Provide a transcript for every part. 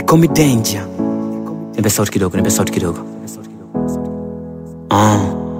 call me danger. Nipe sauti kidogo, nipe sauti kidogo. Ah.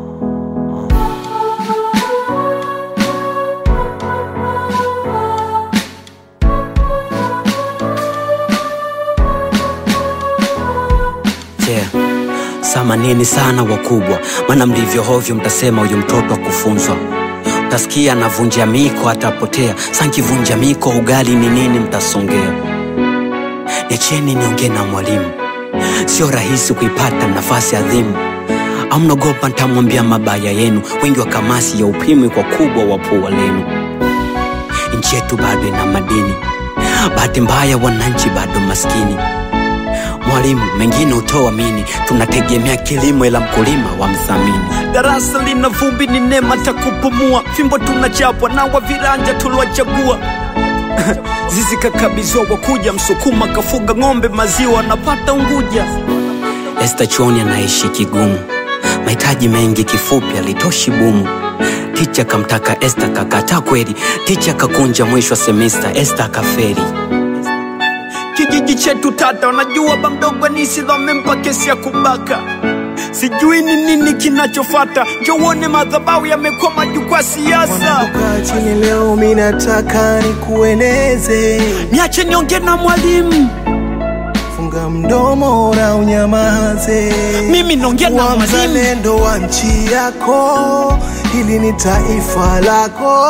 Yeah. Samanini sana wakubwa, maana mlivyo hovyo mtasema huyu mtoto akufunzwa. Utasikia anavunja miko atapotea, sankivunja miko ugali ni nini mtasongea. Niacheni niongee na mwalimu, sio rahisi kuipata nafasi adhimu. Au mnaogopa ntamwambia mabaya yenu, wengi wa kamasi ya upimwi kwa kubwa wa pua lenu. Nchi yetu bado ina madini, bahati mbaya wananchi bado maskini. Mwalimu, mengine utoamini, tunategemea kilimo ila mkulima wa mthamini. darasa lina vumbi ni neema takupumua fimbo tunachapwa na wa viranja tuliwachagua zizi kakabizwa wakuja msukuma kafuga ng'ombe maziwa anapata unguja Esta chuoni anaishi kigumu, mahitaji mengi, kifupi alitoshi bumu. Ticha kamtaka Esta kakataa kweli, ticha kakunja mwisho wa semesta, Esta akaferi. kijiji chetu tata wanajua bamdogo nisidho amempa kesi ya kubaka sijui ni nini kinachofata njowone madhabau yamekuwa majukwaa siasa Wanapokaa chini leo, mi nataka nikueleze, niache niongee na mwalimu funga mdomo na unyamaze. Mimi naongea na Kuwa mwalimu. mzalendo wa nchi yako, hili ni taifa lako.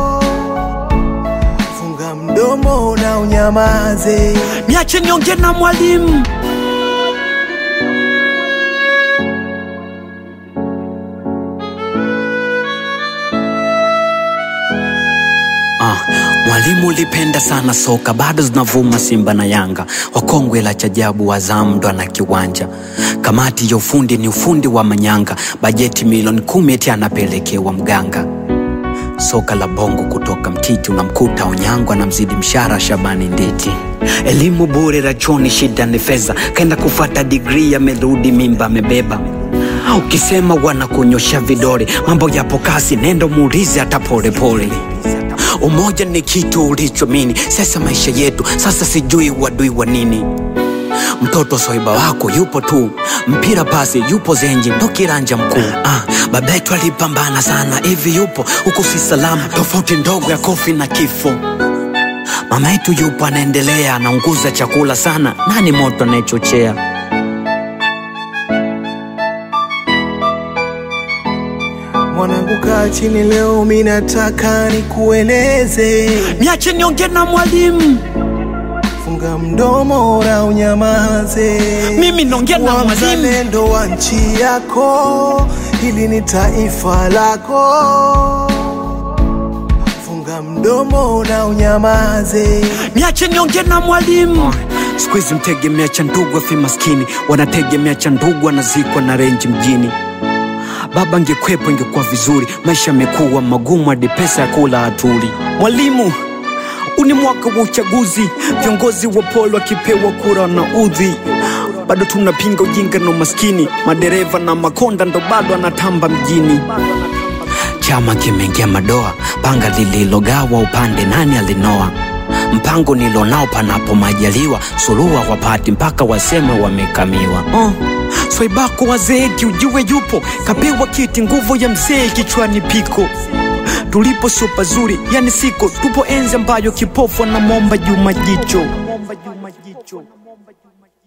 Funga mdomo na unyamaze. niache niongee na mwalimu Ah, mwalimu ulipenda sana soka, bado zinavuma Simba na Yanga, wakongwe la chajabu, Azam ndo ana kiwanja. Kamati ya ufundi ni ufundi wa manyanga, bajeti milioni kumi eti anapelekewa mganga. Soka la bongo kutoka mtiti, unamkuta Onyango anamzidi mshara Shabani Nditi. Elimu bure rachoni, shida ni fedha, kaenda kufata digrii, amerudi mimba amebeba. Ukisema wanakunyosha vidole, mambo yapo kasi, nenda muulize hata polepole. Umoja ni kitu ulichomini, sasa maisha yetu sasa, sijui wadui wa nini. Mtoto soiba wako yupo tu, mpira pasi yupo zenji, ndo kiranja mkuu. Ah, baba yetu alipambana sana, hivi yupo huku si salama, tofauti ndogo ya kofi na kifo. Mama yetu yupo anaendelea, anaunguza chakula sana, nani moto anayechochea? Mwanangu, kaa chini leo, mi nataka nikueleze, niache niongee na mwalimu funga mdomo na unyamaze. mimi naongea na Kuwa mwalimu mzalendo wa nchi yako, hili ni taifa lako. Funga mdomo na unyamaze. niache niongee na mwalimu Siku hizi mtegemea cha ndugu afi maskini, wanategemea cha ndugu anazikwa na renji mjini. Baba angekwepo ingekuwa vizuri, maisha yamekuwa magumu hadi pesa ya kula hatuli. mwalimu huu ni mwaka wa uchaguzi viongozi wa polo wakipewa kura na udhi bado tunapinga ujinga na umaskini madereva na makonda ndo bado anatamba mjini Chama kimeingia madoa, panga lililogawa upande nani alinoa? Mpango nilonao panapo majaliwa, suluhu wapati mpaka waseme wamekamiwa. uh, swaibako wazeeki ujue yupo kapewa kiti nguvu ya mzee kichwani piko tulipo sio pazuri yani siko tupo enzi ambayo kipofu anamwomba juma jicho